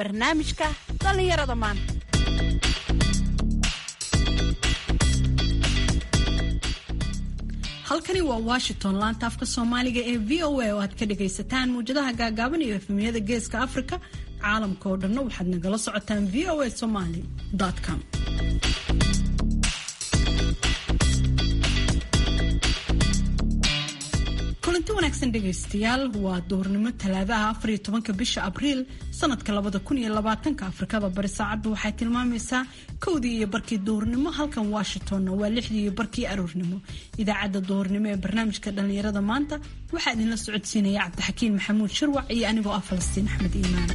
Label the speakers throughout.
Speaker 1: barnaamijka dhallinyarada maanta halkani waa washington laanta afka soomaaliga ee v o a oo aad ka dhagaysataan muwjadaha gaagaaban iyo efemiyada geeska afrika caalamka oo dhanna waxaad nagala socotaan v o a somaly com kulanti wanaagsan dhegaystayaal waa duhurnimo talaadaha afariyo tobanka bisha abriil sanadka labada kun iyo labaatanka afrikada bari saacaddu waxay tilmaamaysaa kowdii iyo barkii duhurnimo halkan washingtonna waa lixdii iyo barkii aroornimo idaacadda duhurnimo ee barnaamijka dhallinyarada maanta waxaa idinla socodsiinaya cabdixakiin maxamuud shirwac iyo anigoo ah falastiin axmed iimaan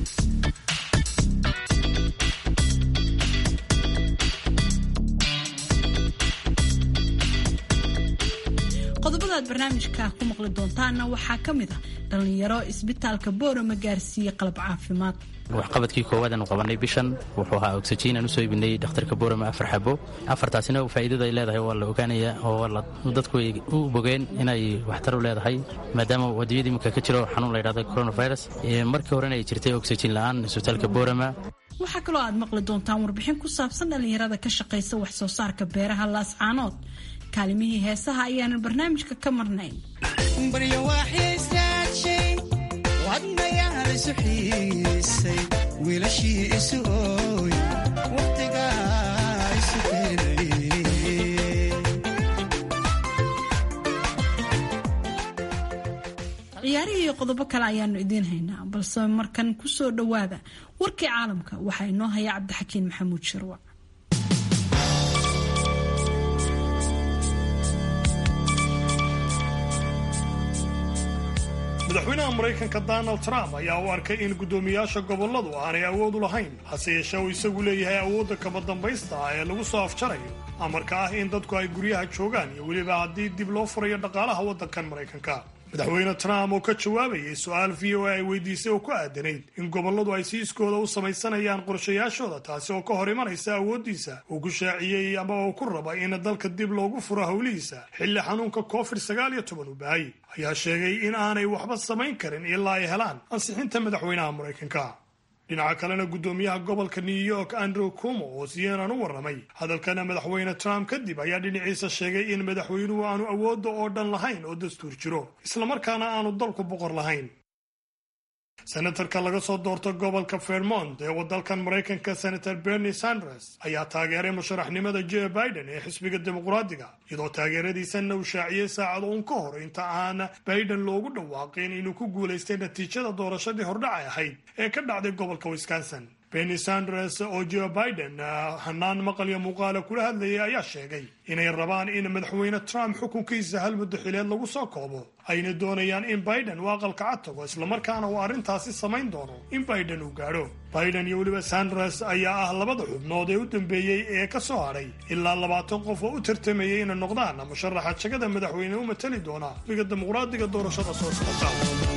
Speaker 1: qodobada aad barnaamijka ku maqli doontaana waxaa ka mid ah dhallinyaro isbitaalka boorama gaarsiiyey qalab caafimaad
Speaker 2: waxqabadkii koowaad aanu qabanay bishan wuxuu ahaa oxygen aan usoo ibinay dhakhtarka boorama afar xabo afartaasina faa'iidada ay leedahay waa la ogaanaya oo dadku ay u bogeen inay waxtar u leedahay maadaama wadiyada iminka ka jiro xanuun la ydhahda coronavirus markii horena ay jirtay oxygen la'aan isbitaalka boorama
Speaker 1: waxaa kaloo aad maqli doontaan warbixin ku saabsan dhallinyarada ka shaqaysa wax soo saarka beeraha laascaanood kaalimihii heesaha ayaanan barnaamijka ka marnayn
Speaker 3: baryo waxaysaadshay wadnayaal isu xiisay wiilashii isu ooy waqtigaa isu keenay
Speaker 1: ciyaarihii iyo qodobo kale ayaanu idiin haynaa balse markan ku soo dhowaada warkii caalamka waxaa inoo haya cabdixakiin maxamuud shirwac
Speaker 4: madaxweynaha maraykanka donald trump ayaa u arkay in guddoomiyaasha gobolladu aanay awood u lahayn hase yeeshee uu isagu leeyahay awoodda kama dambaysta ah ee lagu soo afjarayo amarka ah in dadku ay guryaha joogaan iyo weliba haddii dib loo furayo dhaqaalaha waddankan maraykanka madaxweyne trump oo ka jawaabayay su-aal v o a ay weydiisay oo ku aadanayd in gobolladu ay si iskooda u samaysanayaan qorshayaashooda taasi oo ka hor imanaysa awooddiisa uu ku shaaciyey ama uu ku raba in dalka dib loogu furo howlihiisa xilli xanuunka covid sagaal iyo toban uu bahay ayaa sheegay in aanay waxba samayn karin ilaa ay helaan ansixinta madaxweynaha maraykanka dhinaca kalena guddoomiyaha gobolka new york andrew cumo oo siyenan u warramay hadalkana madaxweyne trump kadib ayaa dhinaciisa sheegay in madaxweynuhu aanu awoodda oo dhan lahayn oo dastuur jiro islamarkaana aanu dalku boqor lahayn senatarka laga soo doorto gobolka vermont ee wadalkan maraykanka senator bernie sanders ayaa taageeray musharaxnimada joe biden ee xisbiga dimuqraadiga iyadoo taageeradiisanna uu shaaciyey saacad uun ka hor inta aan biden loogu dhawaaqin inuu ku guulaystay natiijada doorashadii hordhacay ahayd ee ka dhacday gobolka wisconsin bernie sanders oo joe biden hanaan maqal iyo muuqaala kula hadlayay ayaa sheegay inay rabaan in madaxweyne trump xukunkiisa hal muddo xileed lagu soo koobo ayna doonayaan in biden uu aqalka cad tago islamarkaana uu arrintaasi samayn doono in biden uu gaadho biden iyo weliba sanders ayaa ah labada xubnood ee u dambeeyey ee ka soo hadhay ilaa labaatan qof oo u tartamayay inay noqdaan musharaxa jagada madaxweyne u matali doona xisbiga dimuqraadiga doorashada soo socota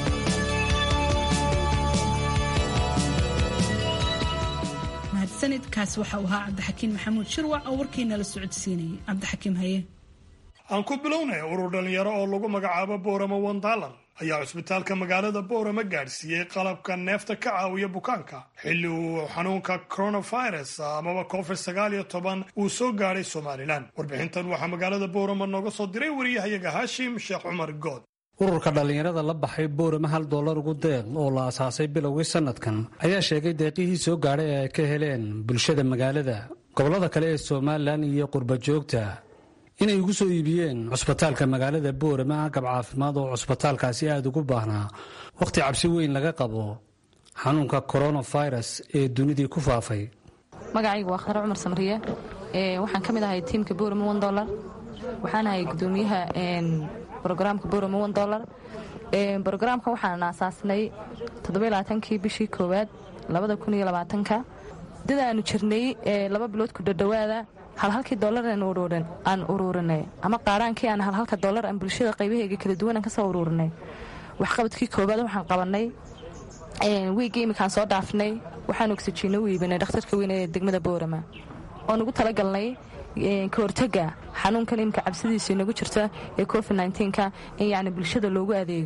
Speaker 1: mahadsanidkaas waxa uu ahaa cabdixakiin maxamuud shirwac oo warkiina la socodsiinayay cabdixakiim haye
Speaker 4: aan ku bilownay urur dhallinyaro oo lagu magacaabo boorama one dollar ayaa cusbitaalka magaalada boorama gaadhsiiyey qalabka neefta ka caawiya bukaanka xilli uu xanuunka coronavirus amaba covid sagaal iyo toban uu soo gaadhay somalilan warbixintan waxaa magaalada boorama nooga soo diray wariyahayaga haashim sheekh cumar good
Speaker 5: ururka dhallinyarada la baxay boorama hal dollar ugu deeq oo la asaasay bilowgii sannadkan ayaa sheegay deeqihii soo gaadhay ee ay ka heleen bulshada magaalada gobollada kale ee somalilan iyo qurba joogta inay ugu soo iibiyeen cusbitaalka magaalada boorama agab caafimaad oo cusbitaalkaasi aada ugu baahnaa wakhti cabsi weyn laga qabo xanuunka koronafirus ee dunidii ku faafay
Speaker 6: magacaygu waa khadar cumar samriye waxaan ka mid ahay tiimka boorama on dolar waxaan ahay gudoomiyaha brogramka borama on dolar brogramka waxaan aasaasnay toddobaaatankii bishii koowaad labada kun iyo labaatanka dadaanu jirnay laba bilood ku dhadhowaada halhalkii dolar aan uruurinay ama qaaraankii aan halhalka dolar aan bulshada qaybaheega kala duwanaan kasoo uruurinay waxqabadkii koowaad waxaan qabanay wiigii iminkaan soo dhaafnay waxaan ogsajiino u iibinay dhakhtarka weyne ee degmada boorama oon ugu talagalnay ka hortaga xanuunkan imika cabsidiisa inagu jirta ee covid nka in yani bulshada loogu adeego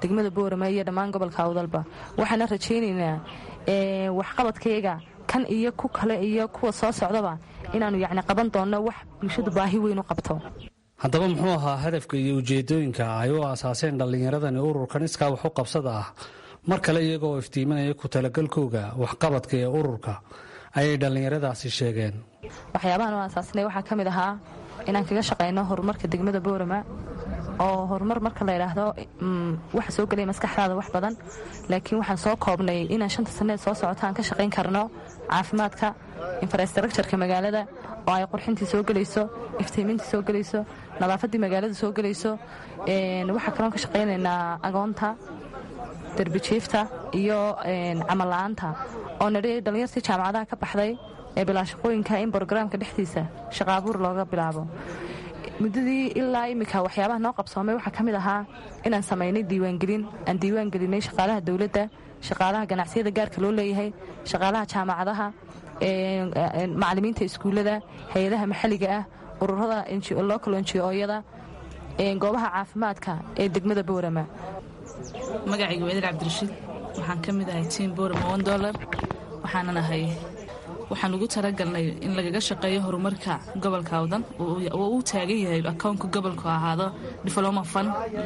Speaker 6: degmada boorama iyo dhammaan gobolka awdalba waxaana rajaynaynaa waxqabadkayga kan iyo ku kale iyo kuwa soo socdaba inaannu yacni qaban doonno wax bulshadu baahi weyn u qabto
Speaker 5: haddaba muxuu ahaa hadafka iyo ujeedooyinka ay u aasaaseen dhallinyaradani ururkan iskaa wax u qabsada ah mar kale iyagoo iftiiminaya ku talagalkooga waxqabadka ee ururka ayay dhallinyaradaasi sheegeen
Speaker 6: waxyaabahan u aasaasnay waxaa ka mid ahaa inaan kaga shaqayno horumarka degmada boorama oo horumar marka la yidhaahdo waxa soo gelaya maskaxdaada wax badan laakiin waxaan soo koobnay inaan shanta sanneed soo socota aan ka shaqayn karno caafimaadka infrastructureka magaalada oo ay qurxintii soo gelayso iftiimintii soo gelayso nadaafaddii magaalada soo gelayso waxaa kaloon ka shaqaynaynaa agoonta derbijiifta iyo camalla'aanta oo nidhi dhallinyartii jaamacadaha ka baxday ee bilaashaqooyinka in brogaraamka dhexdiisa shaqaabuur looga bilaabo muddadii ilaa iminka waxyaabaha noo qabsoomay waxaa ka mid ahaa inaan samaynay diiwaangelin aan diiwaan gelinay shaqaalaha dowladda shaqaalaha ganacsiyada gaarka loo leeyahay shaqaalaha jaamacadaha macallimiinta iskuullada hay-adaha maxalliga ah ururada local njooyada goobaha caafimaadka ee degmada boorama
Speaker 7: magacayga waadil cabdirashiid waxaan ka mid ahay tiim boorama on dolar waxaanan ahay waxaan ugu talagalnay in lagaga shaqeeyo horumarka gobolka awdan oo uu taagan yahay akownka gobolku ahaado diploma fan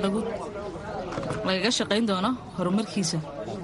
Speaker 7: lagaga shaqayn doono horumarkiisa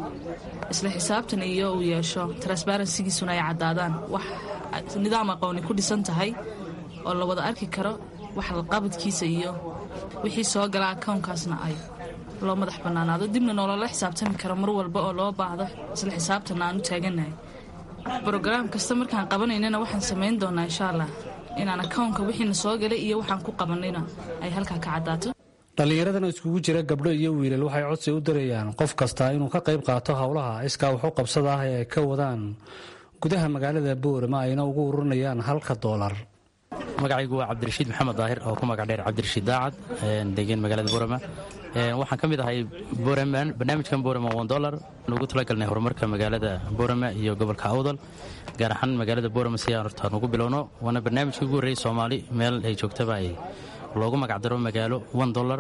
Speaker 7: isla xisaabtan iyo uu yeesho transbarensigiisuna ay caddaadaan wax nidaam aqooni ku dhisan tahay oo la wada arki karo wax laqabadkiisa iyo wixii soo gala akownkaasna ay loo madax bannaanaado dibna noolala xisaabtami karo mar walba oo loo baahdo isla xisaabtanna aan u taagannahay brogaraam kasta markaan qabanaynana waxaan samayn doonaa insha allah inaan akownka wixiina soo galay iyo waxaan ku qabanayna ay halkaa ka caddaato
Speaker 5: dhallinyaradan iskugu jira gabdho iyo wiilal waxay codsi u dirayaan qof kasta inuu ka qayb qaato howlaha iskaa waxu qabsada ah ee ay ka wadaan gudaha magaalada boorama ayna ugu ururinayaan halka doolar
Speaker 2: magacaygu waa cabdirashiid maxamed daahir oo ku magac dheer cabdirashiid daacad degan magaalada boorama waxaan ka mid ahay barnaamijkan boorama on dolar ugu talagalnay horumarka magaalada boorama iyo gobolka awdal gaar ahaan magaalada boorama si aan hortaan ugu bilowno waana barnaamijkii ugu horreeyey soomaali meel ay joogtaba ay loogu magacdaro magaalo on dolar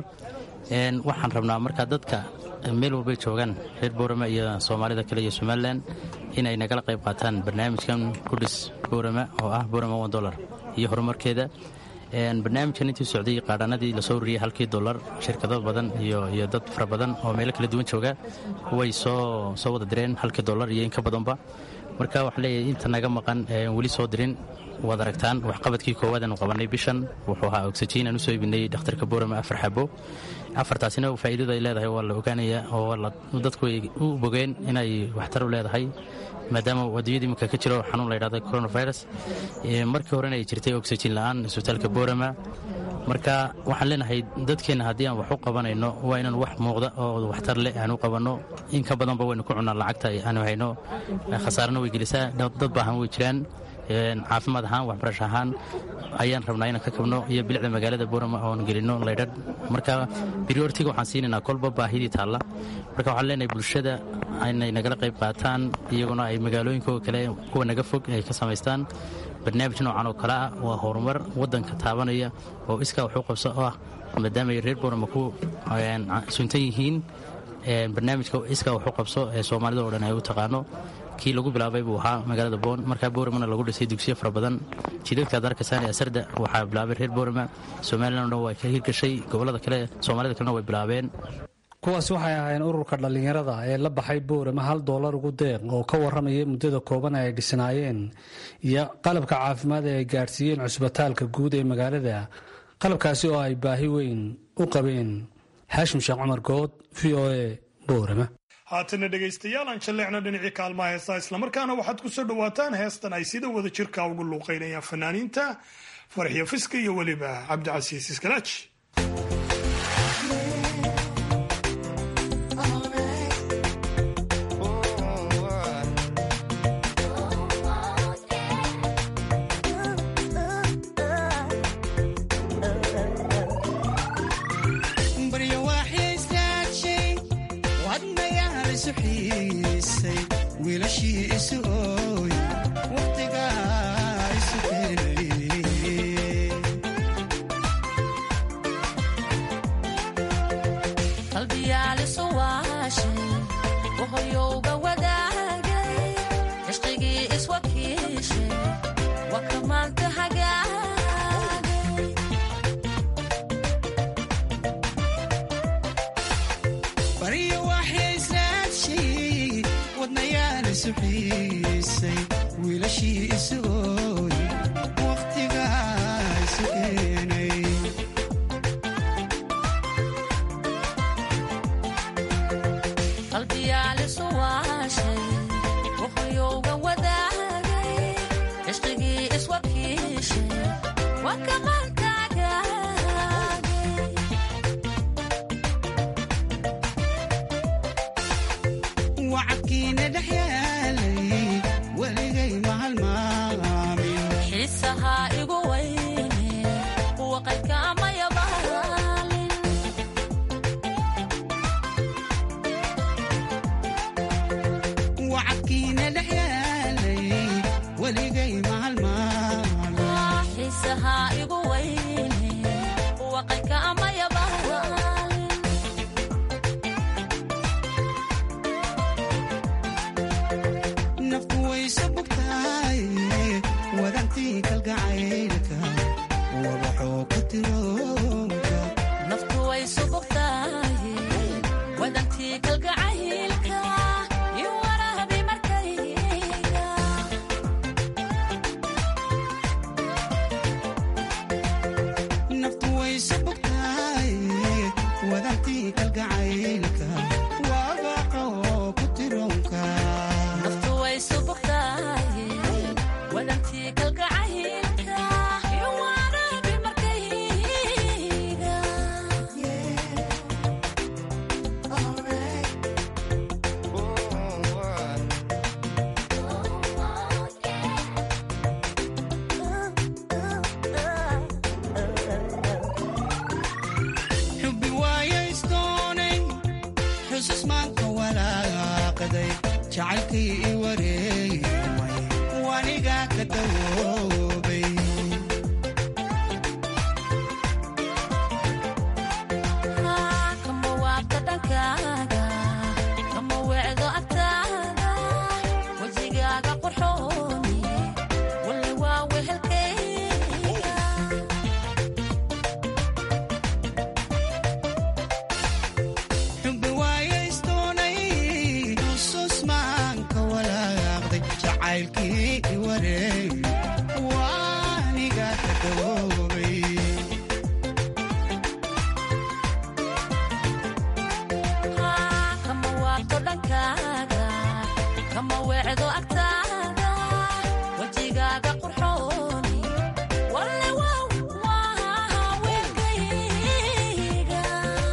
Speaker 2: waxaan rabnaa markaa dadka meel walbay joogaan reer boorama iyo soomaalida kale iyo somalilan inay nagala qayb qaataan barnaamijkan kudhis boorama oo ah boorama on dolar iyo horumarkeeda barnaamijkan intii socday qaadhanadii lasoo wariyey halkii dolar shirkado badan iyo dad fara badan oo meelo kala duwan jooga way soo wada direen halkii dolar iyo inka badanba marka waxaa leeyahay inta naga maqan weli soo dirin waad aragtaan waxqabadkii koowaad aanu qabanay bishan wuxuu ahaa ogsajiin aan usoo ibinay dhakhtarka boorama afar xabo afartaasina faa'iidada ay leedahay waa la ogaanaya oo dadku ay u bogeen inay waxtar u leedahay maadaama adduunyada iminka ka jiro xanuun la ydhahda coronavirus markii horena ay jirtay oxygen la'aan isbitaalka boorama marka waxaan leenahay dadkeenna haddii aan wax u qabanayno waa inaan wax muuqda oo waxtar leh aan u qabanno in ka badanba waynu ku cunnaa lacagta aanu hayno khasaarana way gelisaa dad baahan way jiraan caafimaad ahaan waxbarasho ahaan ayaan rabnaa inaan ka kabno iyo bilicda magaalada boorama oon gelino laydhadh marka brioritiga waxaan siinaynaa kolba baahidii taalla marka waxaan leenahay bulshada inay nagala qayb qaataan iyaguna ay magaalooyinkooda kale kuwa naga fog ay ka samaystaan barnaamij noocan oo kale ah waa horumar waddanka taabanaya oo iskaa waxu qabso oo ah maadaama ay reer boorama ku suntan yihiin barnaamijka iskaa waxu qabso ee soomaalida oo dhan ay u taqaano kii lagu bilaabay buu ahaa magaalada boon markaa booramana lagu dhisay dugsiyo fara badan jidadka ad arkasaan ee asarda waxaa bilaabay reer boorama somalilan o dhan waa ka hirgashay gobollada kale soomaalida kalena way bilaabeen
Speaker 5: kuwaasi waxay ahaayeen ururka dhallinyarada ee la baxay boorama hal doolar ugu deeq oo ka warramaya muddada kooban ay dhisnaayeen iyo qalabka caafimaad ee ay gaadhsiiyeen cusbitaalka guud ee magaalada qalabkaasi oo ay baahi weyn u qabeen xaashim sheekh cumar good v o e boorama
Speaker 4: haatana dhegaystayaal aan jalleecno dhinacii kaalmaha heestaa islamarkaana waxaad ku soo dhowaataan heestan ay sida wada jirka ugu luuqaynayaan fanaaniinta farxiyo fiska iyo weliba cabdicasiis iskalaaji
Speaker 3: waqtigaa isu keenay
Speaker 8: qalbiyaalisu waashay wahoyowga wadaagay cishqigii iswakiishay waa kamaanta hagaagay
Speaker 3: baryo waxyaysaadshay wadnayaal isu xiisay wiilashii isu ooy wakhtigaa isu keenay
Speaker 8: qalbiyaalisu waashay wahoyowga wadaagay cishqigii iswakiishay waa kamaanta hagaagay
Speaker 3: wacadkiina dhex yaalay weligay mahalmaamin
Speaker 8: xiisahaa igu weyne waqadka amaya baalin
Speaker 3: wacadkiina dhex yaalay weligay mahalmaamin
Speaker 8: xiisahaa igu weyne waqadka amaya baalin
Speaker 3: naftu wayse bugtahay wadantii kalgacaylka wabaxoo ka tiroonka
Speaker 8: naftu way subugtahay wadantii kalgacaylka iyo warahabi markayga
Speaker 3: naftu wayse bugtahay wadantii kalgacaylka wabaxoo ku tiroonka
Speaker 8: naftu way subugtahay wadantii kalgacaylka iyo warahabi markayga
Speaker 3: xubbi waayaysdoonay xusus maanka walaaqaday jacaylkii i wareegmay wanigaa ka dawoobay
Speaker 8: kama waabta dhankaaga kama wecdo agtaada wejigaaga qurxooni walla waa wehelkayga
Speaker 3: xubbi waayaysdoonay xusus maanka walaaqday jacaylkii i wareegmay wanigaa ka dawoobay
Speaker 8: kama waabto dhankaaga kama wecdo agtaada wejigaaga qurxooni walle wow waa weelkayga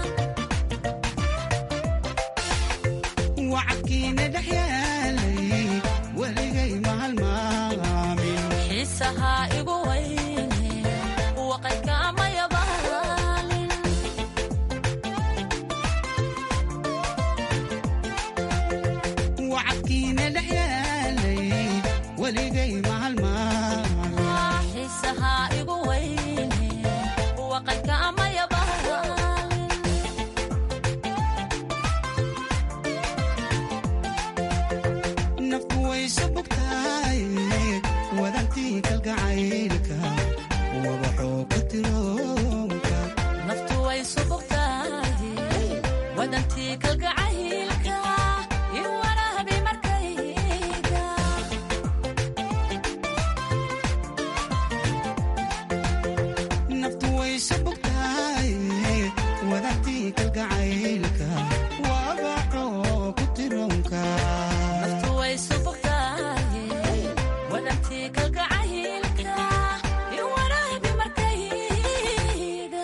Speaker 3: wacadkiina dhex yaalay weligay mahalmaamin
Speaker 8: xiisahaa igu weyne waqadka amaya baalin
Speaker 3: wacadkiina dhex yaalay weligay mahalmaamin
Speaker 8: xiisahaa igu weyne waqadka amaya baalin
Speaker 3: naftu wayse bugtahay wadantii kalgacaylka wabaxoo ka tiroonka
Speaker 8: naftu way subugtahay wadantii kalgacaylka iyo warahabi markayga
Speaker 3: naftu wayse bugtahay wadantii kalgacaylka wabaxoo ku tiroonka
Speaker 8: naftu way subugtahay wadantii kalgacaylka iyo warahabi markayga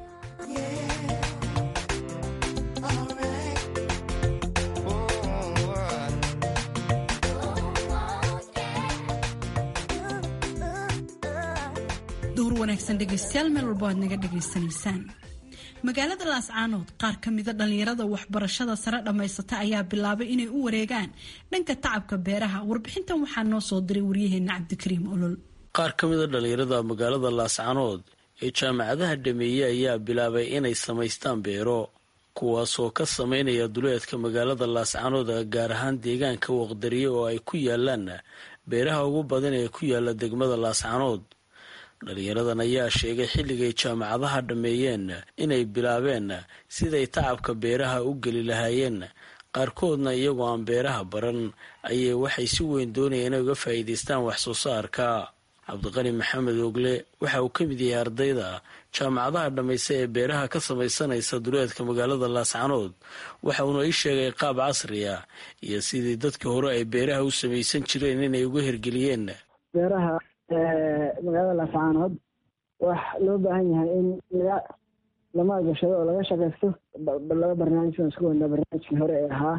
Speaker 1: duhur wanaagsan dhegaystayaal meel walbo aad naga dhagaysanaysaan magaalada laascaanood qaar ka mida dhallinyarada waxbarashada sare dhammaysata ayaa bilaabay inay u wareegaan dhanka tacabka beeraha warbixintan waxaa noo soo diray waryaheena cabdikariim olol
Speaker 9: qaar ka mida dhallinyarada magaalada laascaanood ee jaamacadaha dhameeye ayaa bilaabay inay samaystaan beero kuwaasoo ka sameynaya duleedka magaalada laascanood gaar ahaan deegaanka waqdariye oo ay ku yaalaan beeraha ugu badan ee ku yaala degmada laascanood dhalinyaradan ayaa sheegay xilligay jaamacadaha dhammeeyeen inay bilaabeen siday tacabka beeraha u geli lahaayeen qaarkoodna iyagoo aan beeraha baran ayay waxay si weyn doonayeen inay uga faa'iidaystaan wax soo saarka cabdiqani maxamed ogle waxa uu ka mid yahay ardayda jaamacadaha dhammaysa ee beeraha ka samaysanaysa duleedka magaalada laascanood waxa uuna ii sheegay qaab casri ah iyo sidii dadkii hore ay beeraha u samaysan jireen inay uga hirgeliyeen
Speaker 10: beeraha magaalada laascaanood wax loo baahan yahay in laga la maalgashado oo laga shaqaysto laba barnaamij baan isku wadnaa barnaamijkii hore ee ahaa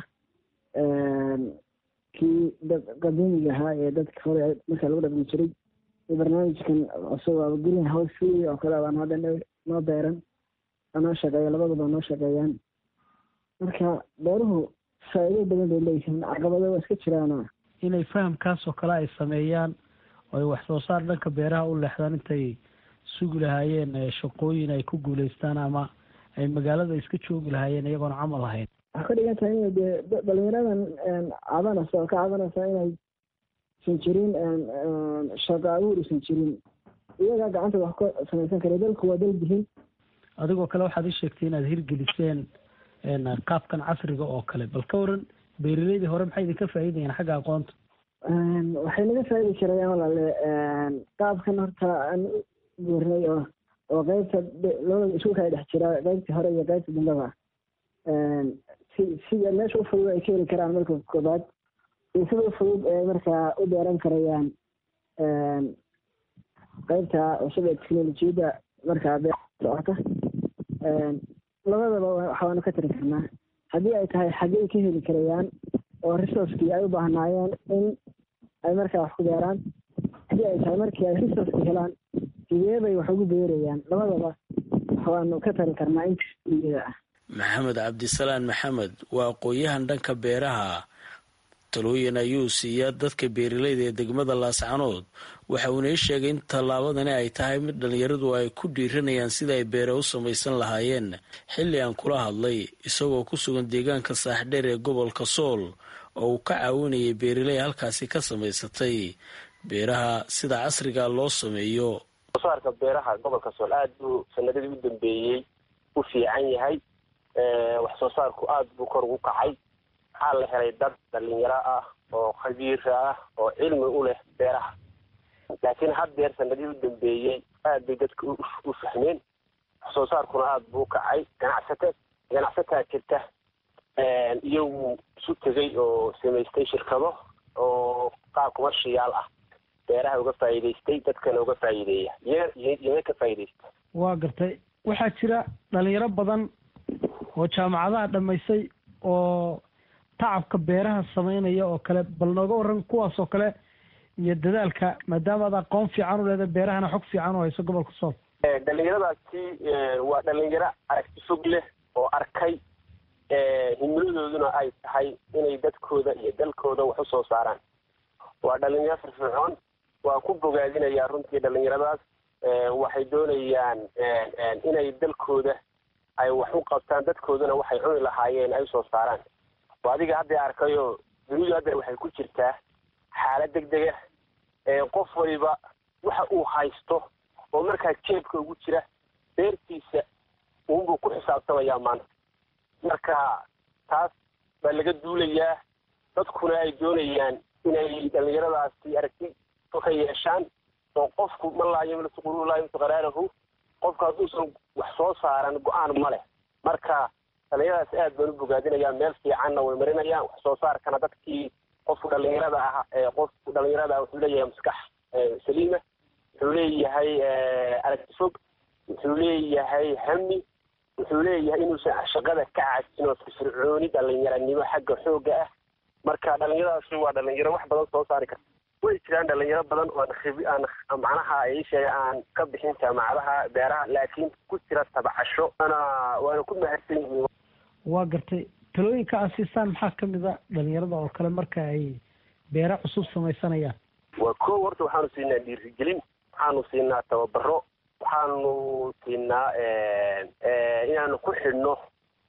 Speaker 10: kii qadiimiga ahaa ee dadka hore markaa lagu dhaqmi jiray iyo barnaamijkan cusub aba green house free oo kale baan hadda noo beeran noo shaqeeya labaduba noo shaqeeyaan marka beeruhu faa'iido badan bay leeyihiin caqabado waa iska jiraana
Speaker 11: inay fahamkaas oo kale ay sameeyaan oo ay wax soo saar dhanka beeraha u leexdaan intay sugi lahaayeen shaqooyin ay ku guulaystaan ama ay magaalada iska joogi lahaayeen iyagoona camal ahayn
Speaker 10: waxay ka dhigan tahay inay dee dhalinyaradan cabanaysa oo ka cabanaysa inay san jirin shaqo abuur usan jirin iyagaa gacanta wax ka samaysan kara dalku waa dal bihin
Speaker 11: adigoo kale waxaad ii sheegtay inaad hirgeliseen qaabkan casriga oo kale bal ka waran beeraleydii hore maxay idinka faa'iidayeen xagga aqoonta
Speaker 10: waxay naga faa'idi jirayaan walaale qaabkan horta aan guurnay oo oo qeybta labada iskuulka ay dhex jiraa qeybtii hore iyo qeybta dambeba si sida meesha u fudud ay ka heli karaan marka koobaad iyo sida u fudud ee markaa u beeran karayaan qeybta cusub ee teknolojiyadda markaa beer socota labadaba waxaanu ka tiri karnaa haddii ay tahay xaggey ka heli karayaan oo resourcekii ay u baahnaayeen in ay markaa wax ku beeraan haddii ay tahay markii ay resourceki helaan sidee bay wax ugu beerayaan labadaba waxaanu ka tari karnaa inta ah
Speaker 9: maxamed cabdisalaan maxamed waa aqoon-yahan dhanka beeraha talooyin ayuu siiyaa dadka beeralayda ee degmada laascanood waxa uuna ii sheegay in tallaabadani ay tahay mid dhallinyaradu ay ku dhiiranayaan sida ay beere u samaysan lahaayeen xilli aan kula hadlay isagoo ku sugan deegaanka saaxdheer ee gobolka sool oo uu ka caawinayay beeraley halkaasi ka samaysatay beeraha sida casriga loo sameeyo
Speaker 12: soosaarka beeraha gobolka sool aada buu sanadadii u dambeeyey u fiican yahay wax soo saarku aada buu kor ugu kacay waxaa la helay dad dhalinyaro ah oo khabiira ah oo cilmi u leh beeraha laakiin haddeer sanadii u dambeeyey aad bay dadka u fahmeen wax soo saarkuna aada buu u kacay ganacsata ganacsataa jirta iyagu isu tegay oo samaystay shirkado oo qaab kumashiyaal ah beeraha uga faa'iidaystay dadkana uga faa'iideeya iyaga ka faa'iidaysta
Speaker 11: waa gartay waxaa jira dhalinyaro badan oo jaamacadaha dhammaysay oo tacabka beeraha sameynaya oo kale bal nooga waran kuwaas oo kale iyo dadaalka maadaama ad aqoon fiican u leedahay beerahana xog fiican u hayso gobolka sool
Speaker 12: dhalinyaradaasi waa dhalinyaro aragti fog leh oo arkay himiladooduna ay tahay inay dadkooda iyo dalkooda wax u soo saaraan waa dhalinyaro firfircoon waan ku bogaadinayaa runtii dhalinyaradaas waxay doonayaan inay dalkooda ay wax u qabtaan dadkooduna waxay cuni lahaayeen ay usoo saaraan waa adiga hadda arkayo dunidu hadda waxay ku jirtaa xaalad deg dega qof waliba waxa uu haysto oo markaa jeebka ugu jira beertiisa uunbuu ku xisaabtamayaa maanta marka taas baa laga duulayaa dadkuna ay doonayaan inay dhalinyaradaasi aragti ka yeeshaan oo qofku ma laa yamliku qulu laa yamliku qaraarahu qofku hadduusan wax soo saaran go-aan ma leh marka dhalinyaradaas aad baan u bogaadinayaa meel fiicanna way marinayaan wax soo saarkana dadkii qofku dhalinyarada ah qofku dhalinyarada wuxuu leeyahay maskax saliima wuxuu leeyahay aragti fog wuxuu leeyahay hami wuxuu leeyahay inuusan shaqada ka cajin oo firfircooni dhalinyaranimo xagga xoogga ah marka dhalinyaradaasi waa dhalinyaro wax badan soo saari karta way jiraan dhalinyaro badan oo aan macnaha ay sheega aan ka bixin jaamacadaha beeraha laakiin ku jira tabcasho waana waana ku mahadsan yihiin
Speaker 11: waa gartay talooyinka aad siisaan maxaa kamid a dhalinyarada oo kale marka ay beera cusub samaysanayaan
Speaker 12: waa ko horta waxaanu siinaa dhiirigelin waxaanu siinaa tababaro waxaanu siinaa inaanu ku xidhno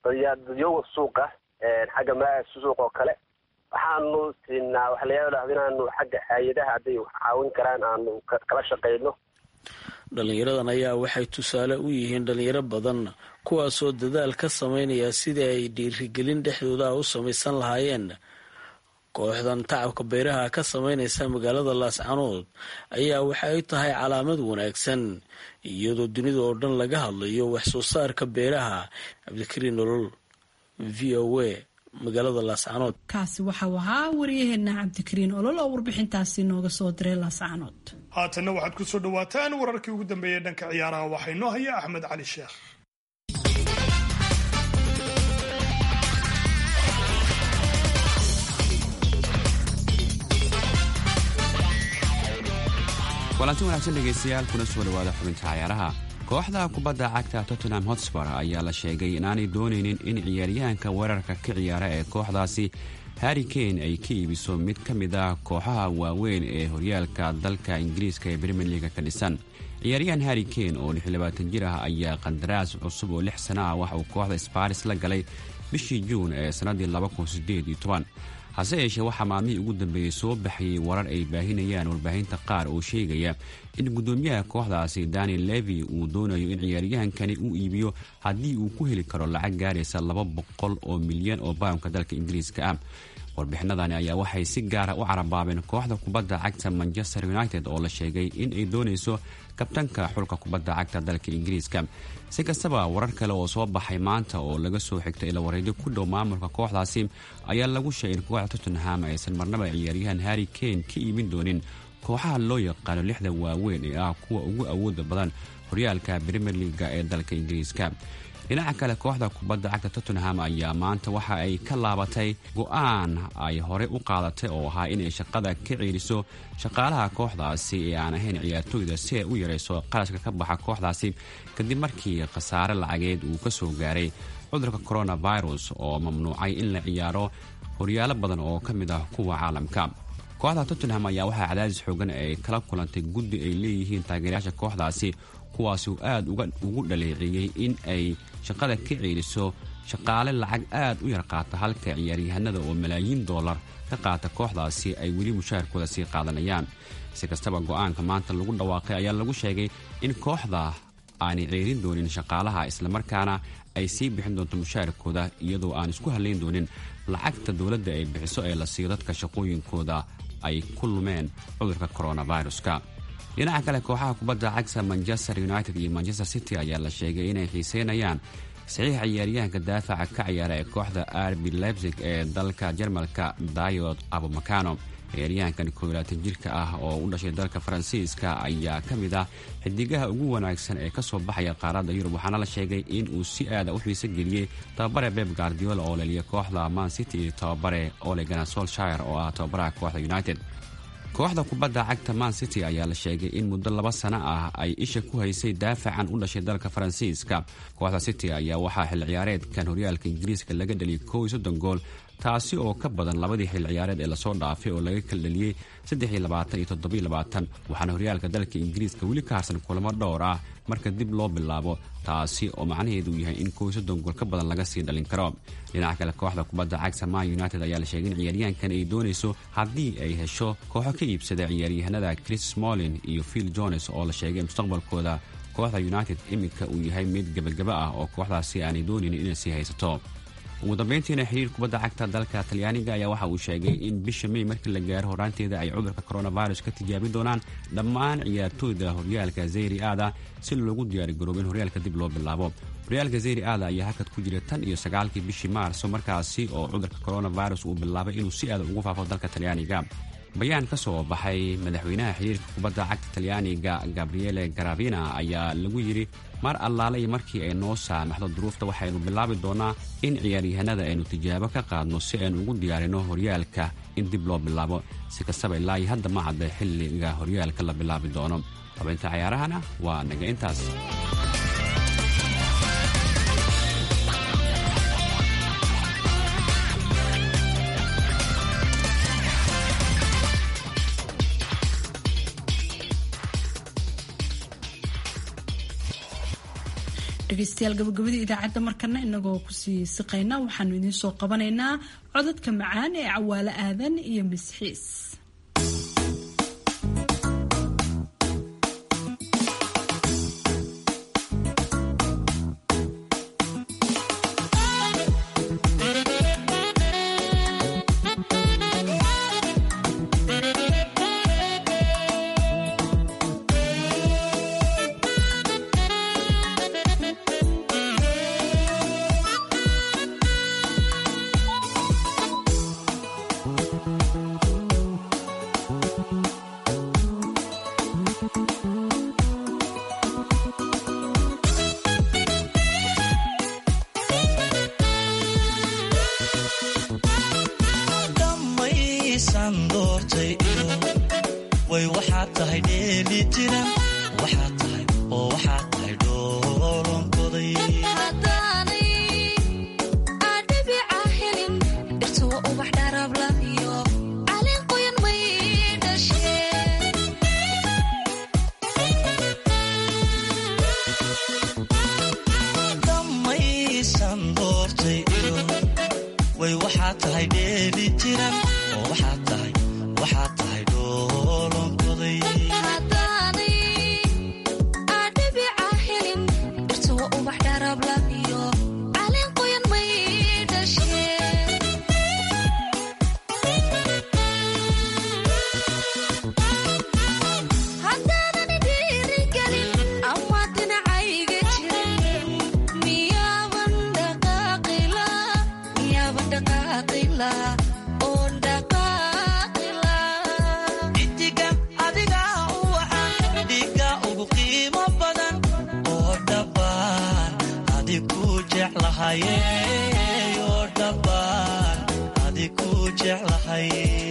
Speaker 12: dadyoga suuqa xagga ma suuq oo kale waxaanu siinaa waxa laga yaaba inaanu xagga hay-adaha hadday wax caawin karaan aanu kala shaqeyno
Speaker 9: dhalinyaradan ayaa waxay tusaale u yihiin dhalinyaro badan kuwaasoo dadaal ka sameynaya sidii ay dhiirigelin dhexdooda u samaysan lahaayeen kooxdan tacabka beeraha ka sameynaysa magaalada laascanood ayaa waxa ay tahay calaamad wanaagsan iyadoo dunida oo dhan laga hadlayo wax soo saarka beeraha cabdikariin nolol v o a magaalada laascanood
Speaker 1: kaasi waxau ahaa waryaheena cabdikariin olol oo warbixintaasi nooga soo diray laascanood
Speaker 4: haatanna waxaad ku soo dhawaataan wararkii ugu dambeeyey dhanka ciyaaraha waxaa inoo haya axmed cali sheekh
Speaker 13: kulanti wanaagsan dhegaystayaal kuna soo dhawaada xubinta cayaaraha kooxda kubadda cagta tottenham hotspur ayaa la sheegay inaanay doonaynin in ciyaaryahanka weerarka ka ciyaara ee kooxdaasi harri kane ay ka iibiso mid ka mid ah kooxaha waaweyn ee horyaalka dalka ingiriiska ee brimier liga ka dhisan ciyaaryahan harri kane oo jir ah ayaa qandaraas cusub oo lix sana ah waxa uu kooxda sparis la galay bishii juun ee sannaddii hase yeeshee waxaa maalmihii ugu dambeeyey soo baxayay warar ay baahinayaan warbaahinta qaar oo sheegaya in guddoomiyaha kooxdaasi daniel levi uu doonayo in ciyaaryahankani uu iibiyo haddii uu ku heli karo lacag gaaraysa laba boqol oo milyan oo baamka dalka ingiriiska ah warbixinadani ayaa waxay si gaara u carabaabeen kooxda kubadda cagta manchester united oo la sheegay in ay doonayso kabtanka xulka kubadda cagta dalka ingiriiska si kastaba warar kale oo soo baxay maanta oo laga soo xigtay ilawareedyo ku dhow maamulka kooxdaasi ayaa lagu sheegay in kooxda tottenham aysan marnaba ciyaaryahan harri kane ka iibin doonin kooxaha loo yaqaano lixda waaweyn ee ah kuwa ugu awooda badan horyaalka brimier liga ee dalka ingiriiska dhinaca kale kooxda kubadda cagta tottenham ayaa maanta waxa ay ka laabatay go-aan ay hore u qaadatay oo ahaa inay shaqada ka ceeliso shaqaalaha kooxdaasi ee aan ahayn ciyaartooyda si ay u yarayso qarashka ka baxa kooxdaasi kadib markii khasaare lacageed uu ka soo gaaray cudurka coronavirus oo mamnuucay in la ciyaaro horyaalo badan oo ka mid ah kuwa caalamka kooxda tottenham ayaa waxaa cadaadis xoogan ay kala kulantay guddi ay leeyihiin taageerayaasha kooxdaasi kuwaas uu aad ugu dhaleeceeyey in ay shaqada ka ceeliso shaqaale lacag aad u yar qaata halka ciyaaryahanada oo malaayiin dollar ka qaata kooxdaasi ay weli mushaharkooda sii qaadanayaan si kastaba go-aanka maanta lagu dhawaaqay ayaa lagu sheegay in kooxda aanay ceerin doonin shaqaalaha islamarkaana ay sii bixin doonto mushaharkooda iyadoo aan isku halayn doonin lacagta dowladda ay bixiso ee la siiyo dadka shaqooyinkooda ay ku lumeen cudurka coronaviruska dhinaca kale kooxaha kubadda cagta manchester united iyo manchester city ayaa la sheegay inay xiiseynayaan saxiixa ciyaaryahanka daafaca ka ciyaara ee kooxda arbi lebsig ee dalka jarmalka dayod abumacano ciyaaryahankan kooilaatan jirka ah oo u dhashay dalka faransiiska ayaa ka mid ah xidigaha ugu wanaagsan ee kasoo baxaya qaaradda yurub waxaana la sheegay in uu si aada u xiise geliyey tababare beb guardiola oo leliya kooxda man city iyo tababare olegana solshire oo ah tababaraha kooxda united kooxda kubadda cagta man city ayaa la sheegay in muddo laba sano ah ay isha ku haysay daafacan u dhashay dalka faransiiska kooxda city ayaa waxaa xil ciyaareedkan horyaalka ingiriiska laga dhaliyay kow iyo soddon gool taasi oo ka badan labadii xil ciyaareed ee lasoo dhaafay oo laga kala dhaliyey saddex iyo labaatan iyo toddoba iyo labaatan waxaana horyaalka dalka ingiriiska weli ka harsan kulamo dhowr ah marka dib loo bilaabo taasi oo macnaheedu yahay in kow iyo soddon gool ka badan laga sii dhalin karo dhinaca kale kooxda kubadda cagta man united ayaa la sheegay in ciyaaryahankan ay doonayso haddii ay hesho kooxo ka iibsada ciyaaryahanada chris smolin iyo phil jones oo la sheegay mustaqbalkooda kooxda united iminka uu yahay mid gebagaba ah oo kooxdaasi aanay doonaynin inay sii haysato ugu dambeyntiina xiriir kubadda cagta dalka talyaaniga ayaa waxa uu sheegay in bisha mey markii la gaaro horaanteeda ay cudurka coronavirus ka tijaabin doonaan dhammaan ciyaartooyda horyaalka zeyri aada si loogu diyaarigaroobo in horyaalka dib loo bilaabo horyaalka zeyri aada ayaa hakad ku jira tan iyo sagaalkii bishii maarso markaasi oo cudurka coronavirus uu bilaabay inuu si aada ugu faafo dalka talyaaniga bayaan ka soo baxay madaxweynaha xiriirka kubadda cagta talyaaniga gabriele garavina ayaa lagu yidhi mar allaale iyo markii ay noo saamaxdo duruufta waxaynu bilaabi doonaa in ciyaaryahanada aynu tijaabo ka qaadno si aynu ugu diyaarino horyaalka in dib loo bilaabo si kastaba ilaa iyo hadda ma cadda xilliga horyaalka la bilaabi doono xubinta cayaarahana waa naga intaas
Speaker 1: dhegeystayaal gabagabadii idaacadda markana inagoo kusii siqayna waxaanu idiin soo qabanaynaa codadka macaan ee cawaalo aadan iyo misxiis
Speaker 14: dhammaysan doortay iyo way waxaad tahay dheeli jiran waxaad tahay oo waxaad tahay dhoolonkoday dhammaysan doortay iyo way waxaad tahay dheeli jiran oo waxaad tahay waxaad tahay dhoolonkoday idiga adiga u wacan dhiga ugu qiimo badan oo dhabbaan adi ku jeclahaye oo dhabbaan adi ku jeclahay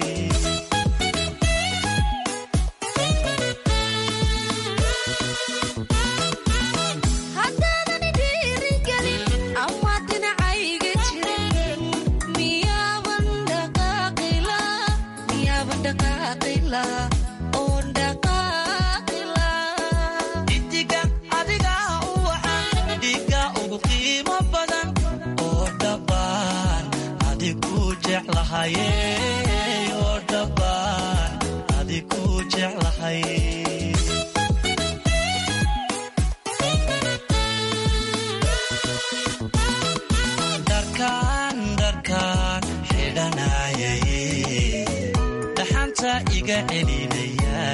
Speaker 14: idiga adiga u wacan dhiga ugu qiimo badan oo dhabbaan adi ku jeclahaye oo dhabbaan adi ku jeclahay dharkaan dharkaan xidhanayay dhaxanta iga celinaya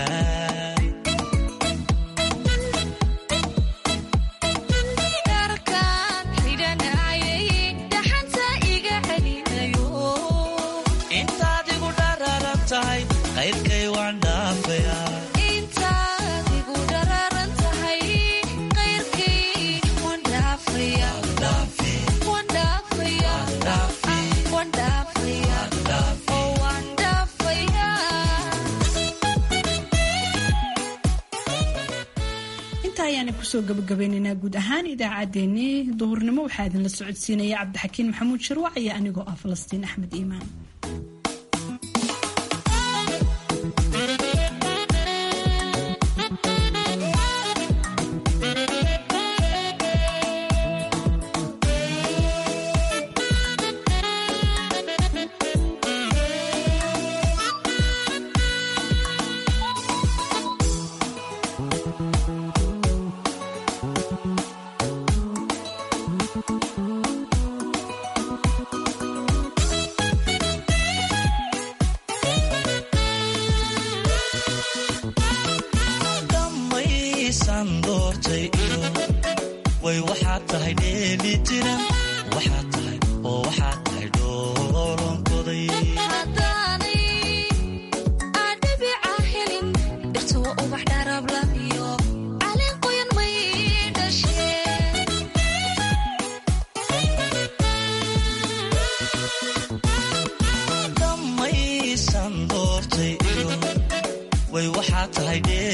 Speaker 14: intaad igu dhararan tahay qayrkay waan dhaafaya
Speaker 1: inta ayaana kusoo gabagabaynaynaa guud ahaan idaacaddeenii duhurnimo waxaa idinla socodsiinaya cabdixakiin maxamuud shirwac iyo anigoo ah falastiin axmed iimaan
Speaker 14: dhammaysan doortay iyo way waxaad tahay dheeli jiran waxaad tahay oo waxaad tahay dhoolonkoday dhammaysan doortay iyo way waxaad tahay dheeli